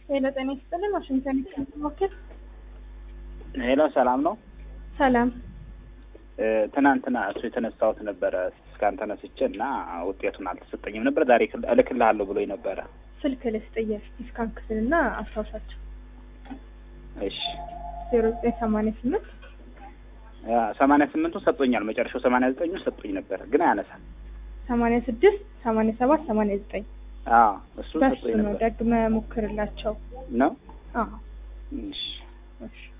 ሄሎ ጤና ይስጥልን። ዋሽንግተን ወኪል ሄሎ ሰላም ነው። ሰላም። እ፣ ትናንትና እሱ የተነሳሁት ነበረ እስካን ተነስቼ እና ውጤቱን አልተሰጠኝም ነበር። ዛሬ ክል- እልክልሃለሁ ብሎኝ ነበረ። ስልክ ልስጥ የሲቲ ስካን ክፍል እና አስታውሳቸው እሺ ዜሮ ዘጠኝ ሰማንያ ስምንት ሰማንያ ስምንቱ ሰጥቶኛል። መጨረሻው ሰማንያ ዘጠኙ ሰጥቶኝ ነበር ግን አያነሳም። ሰማንያ ስድስት ሰማንያ ሰባት ሰማንያ ዘጠኝ አዎ እሱ በሱ ሰጥቶኝ ነው ነበር ደግመህ ሞክርላቸው። ነው። አዎ እሺ እሺ